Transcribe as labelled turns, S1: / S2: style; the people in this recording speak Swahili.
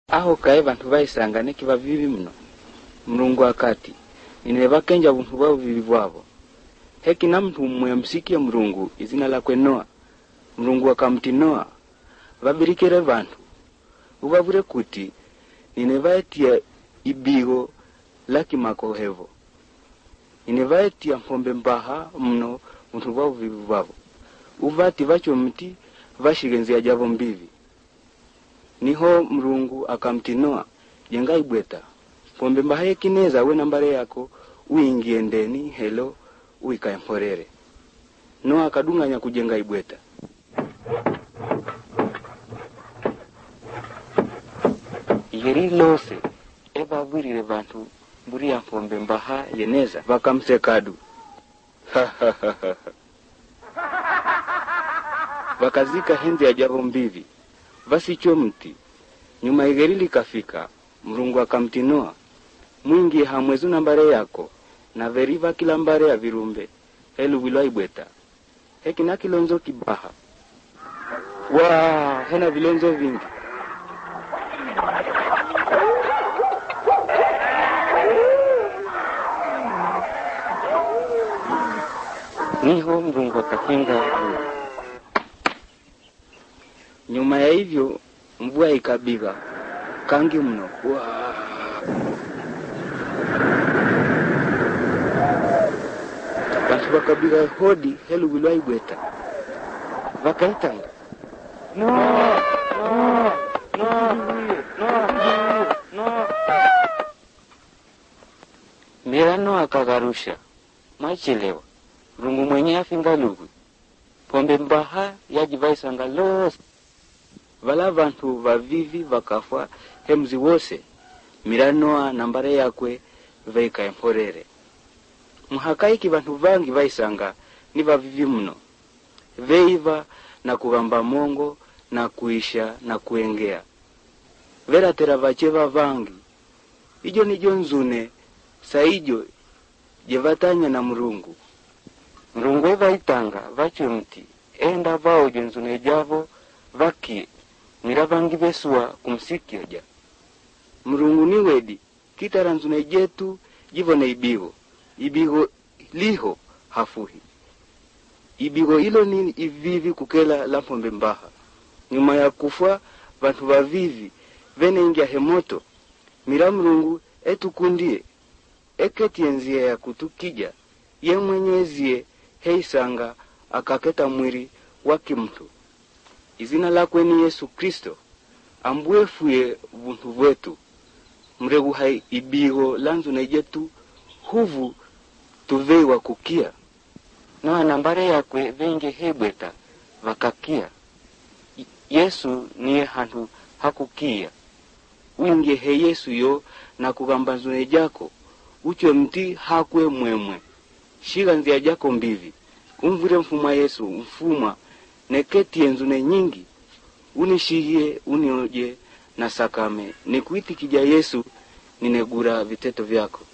S1: aho kaye vantu vaisanga nekiva vivi mno mlungu akati nine vakenja vuntu vavo vivi vwavo heki na mntu mmwe msikie mlungu izina lakwe noa mlungu akamti noa vabirikire vantu uvavure kuti nine vaetia ibigo lakimako hevo nine vaetia mpombe mbaha mno vuntu vavo vivi vwavo uvati vacho mti vashigenzia javo mbivi niho mlungu akamti noa jenga ibweta pombe mbaha yekineza we nambare yako uingie ndeni helo uikae mporere noa akadunganya kujenga ibweta yeri lose evavwirire vantu mburi ya mpombe mbaha yeneza vakamsekadu vakazika henzi ya javo mbivi vasicho mti nyuma igeri likafika mrungu akamtinoa mwingi hamwezu nambare yako na veriva kila mbare ya virumbe heluwilwa ibweta hekina kilonzo kibaha wa hena vilonzo vingi niho mrungu akakinga nyuma ya hivyo mvua ikabiga kangi mno Wa! vantu vakabiga hodi heluwilwa ibweta vakaitanga no, no, no, no, no. mirano akagarusha machelewa rungu mwenye afinga lugwi pombe mbaha yajivaisanga lose vala vantu vavivi vakafwa hemzi wose miranoa nambare yakwe veika mporere muhakaiki vantu vangi vaisanga ni vavivi mno veiva na kuvamba mongo na kuisha na kuengea veratera vacheva vangi ijo nijo nzune saijo jevatanya na mrungu mrungu evaitanga vache mti enda vaojo nzune javo vakie mira vangi vesua kumsikioja mrungu ni wedi kitara nzune jetu jivone ibigo ibigo liho hafuhi ibigo ilo ni ivivi kukela la mpombe mbaha nyuma ya kufwa vantu vavivi veneingia hemoto mira mrungu etukundie eketie nzia ya kutukija ye mwenyezie heisanga akaketa mwiri wa kimtu izina lakwe ni yesu kristo ambwefuye vuntu vwetu mregu hai ibigo lanzu nejetu huvu tuveiwa kukia noa nambare yakwe venge hebweta vakakia Y- yesu niye hantu hakukia wingie he yesu yo na kugamba nzune jako uche mti hakwe mwemwe shiga nzia jako mbivi umvire mfumwa yesu mfumwa neketie nzune nyingi unishigie unioje na sakame nikuitikija yesu ninegura viteto vyako